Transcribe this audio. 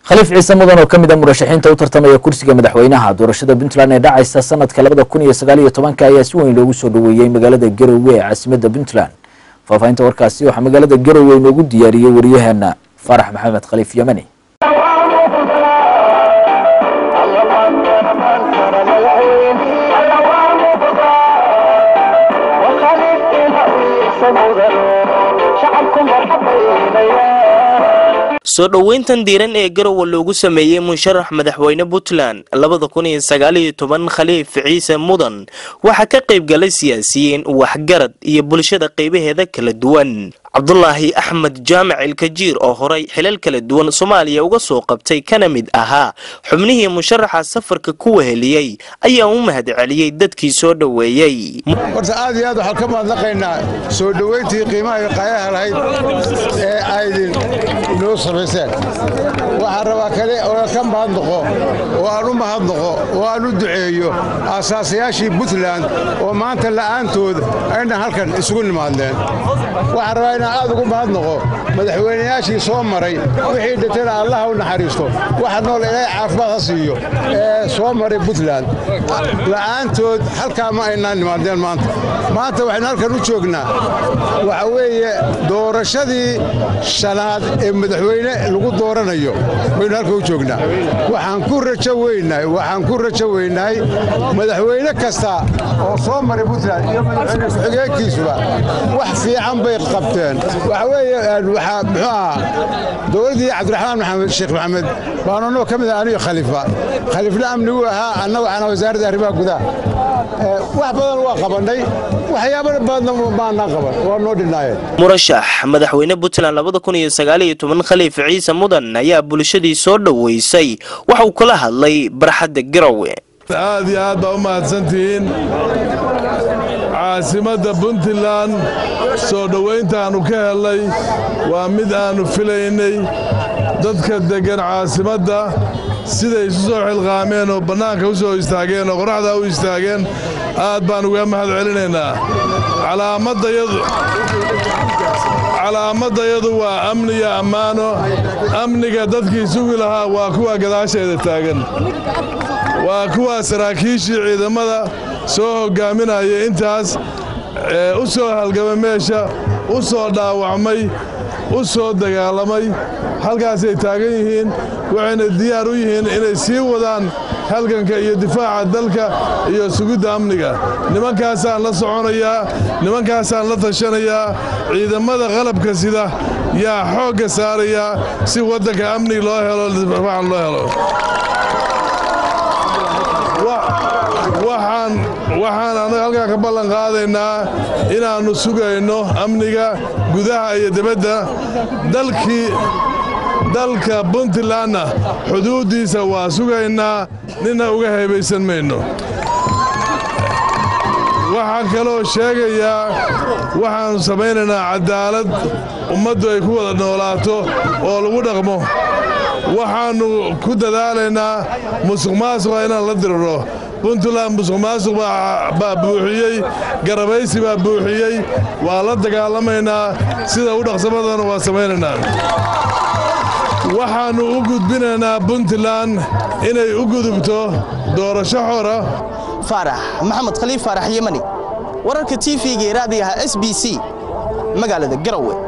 khaliif ciise mudan oo ka mid a murashaxiinta u tartamaya kursiga madaxweynaha doorashada puntland ee dhacaysa sanadka labada kun iyo sagaal iyo tobanka ayaa si weyn loogu soo dhoweeyey magaalada garowe ee caasimada puntland faahfaahinta warkaasi waxaa magaalada garowe inoogu diyaariyey waryaheena faarax maxamed khaliif yamani soo dhoweyntan diiran ee garowe loogu sameeyey musharax madaxweyne puntland labada kun iyo sagaal iyo toban khaliif ciise mudan waxaa ka qayb galay siyaasiyiin waxgarad iyo bulshada qaybaheeda kala duwan cabdulaahi axmed jaamac ilkajiir oo horay xilal kala duwan soomaaliya uga soo qabtay kana mid ahaa xubnihii musharaxa safarka ku weheliyey ayaa u mahad celiyey dadkii soo dhoweeyey horta aad iyo aad waxaan ka mahadnaqaynaa soo dhoweyntii qiimaha iyo qaayaha lahayd ee aydin noo samayseen waxaan rabaa kale oo ka mahadnaqo oo aan u mahadnaqo oo aan u duceeyo aasaasayaashii puntland oo maanta la'aantood aynan halkan isugu nimaadneen waxaan rabaa inaan aad ugu mahadnaqo madaxweynayaashii soo maray wixii dhintayna allaha u naxariisto waxa nool ilaahay caafimaad ha siiyo ee soo maray puntland la'aantood halkaa ma aynaan nimaadneen maanta maanta waxaynu halkan u joognaa waxa weeye doorashadii shanaad ee madaxweyne lagu dooranayo baynu halkan u joognaa waxaan ku rajo weynahay waxaan ku rajo weynahay madaxweyne kasta oo soo maray puntland iyo madaxweyne ku-xigeenkiisuba wax fiican bay qabteen waxa weeye waxaa muxuu ahaa dowladdii cabdiraxmaan maxamed sheekh maxamed baanu annagoo ka mid ah aniyo khaliifa khaliifna amnigu ahaa annagu waxaana wasaaradda arrimaha gudaha wax badan waa qabannay waxyaabo badanna maanaan qaban waa noo dhinaayeen murashax madaxweyne puntland labada kun iyo sagaal iyo toban khaliif ciise mudan ayaa bulshadii soo dhoweysay waxa uu kala hadlay barxadda garowe aad iyo aad baa u mahadsantihiin caasimadda puntland soo dhowayntaannu ka helnay waa mid aannu filaynay dadka deggan caasimadda siday isu soo xilqaameen oo bannaanka u soo istaageen oo qoraxdaa u istaageen aad baan uga mahad celinaynaa calaamadayadu waa amniyo ammaano amniga dadkii sugi lahaa waa kuwa gadaasheeda taagan waa kuwa saraakiishii ciidamada soo hoggaaminaya intaas ee u soo halgamay meesha u soo dhaawacmay u soo dagaalamay halkaasay taagan yihiin waxayna diyaar u yihiin inay sii wadaan halganka iyo difaaca dalka iyo sugidda amniga nimankaasaan la soconayaa nimankaasaan la tashanayaa ciidamada qalabka sida yaa xoogga saarayaa si waddanka amnig loo helo difaacan loo helo waxaan annaga halkaa ka ballan qaadaynaa inaannu sugayno amniga gudaha iyo dibadda dalkii dalka puntlandna xuduuddiisa waa sugaynaa nina uga haybaysan mayno waxaan kaloo sheegayaa waxaannu samaynaynaa caddaalad ummaddu ay ku wada noolaato oo lagu dhaqmo waxaannu ku dadaalaynaa musuq maasuqa inaan la diriro puntland musuq maasuq baa buuxiyey garabaysi baa buuxiyey waa la dagaalamaynaa sida u dhaqsamadana waa samaynaynaa waxaannu u gudbinaynaa puntland inay u gudubto doorasho xora faarax maxamed khaliif faarax yemani wararka t v-ga ee raadiyaha s b c magaalada garowe